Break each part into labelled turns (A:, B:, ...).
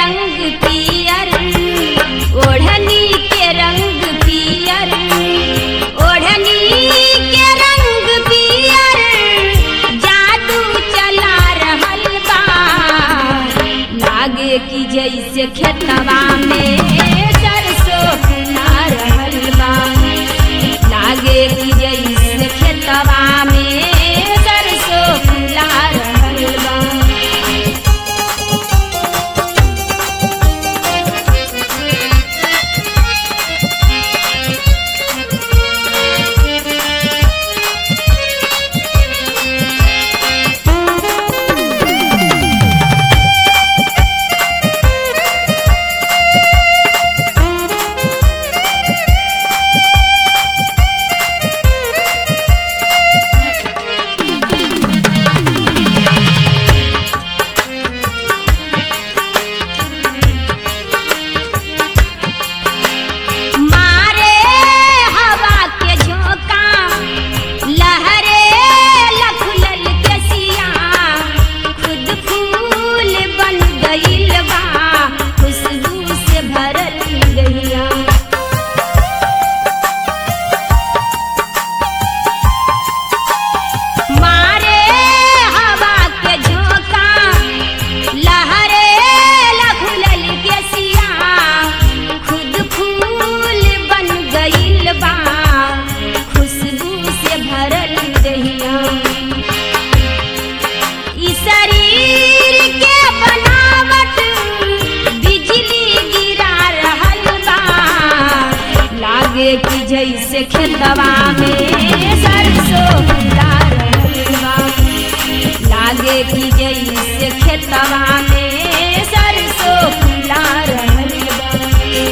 A: रंग पियर ओढ़नी के रंग पियर ओढ़नी के रंग पियर जादू चला रहल बा लागे कि जैसे खेतवा में सरसों फुला रहल बा लागे कि जैसे खेतवा में सरसों फुला रहल बा मारे हवा के झोंका लहरे लखुलल के सिया खुद फूल बन गइल बा खुशबू से भरल गइया मारे हवा के झोंका लहरे लखुलल के सिया खुद फूल बन गइल बा खुशबू से भरल दहिया ई शरीर के बनावट बिजली गिरा रहल बा लागे कि जैसे खेतवा में सरसों फुला रहल बा लागे कि जैसे खेतवा में सरसों फुला रहल बा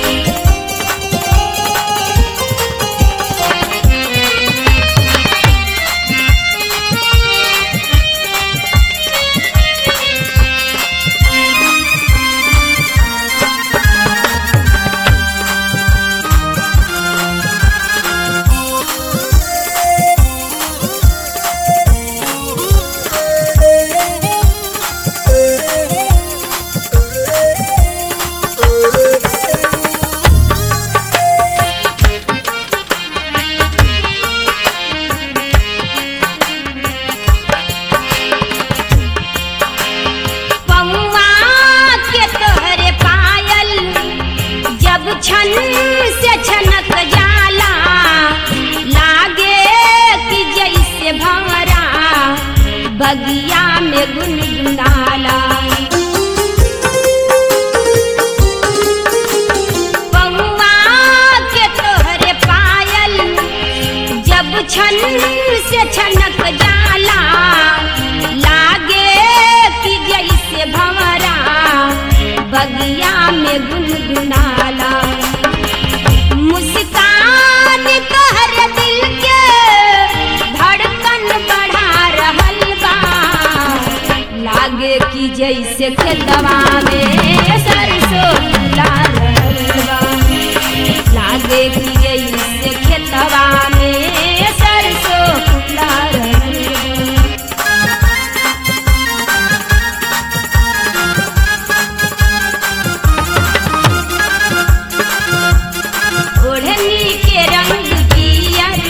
A: पौआ के तोहरे पायल जब छन से छनक जाला लागे कि जैसे भंवरा बगिया में गुनगुनाला पौआ के तोहरे पायल जब छन से छनक जाला लागे कि जैसे भंवरा बगिया में गुनगुनाला मुस्कान तोहर दिल के धड़कन बढ़ा रहल बा लागे कि जैसे खेतवा में सरसों फुला रहल बा लागे कि जैसे खेतवा में सरसों फुला रहल बा ओढ़नी के रंग पियर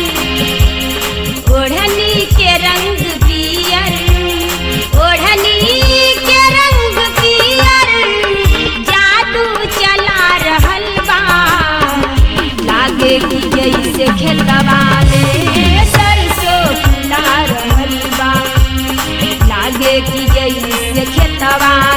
A: ओढ़नी के रंग पियर ओढ़नी के रंग पियर जादू चला रहल बा लागे कि जैसे खेतवा में सरसों फुला रहल बा लागे कि जैसे खेतवा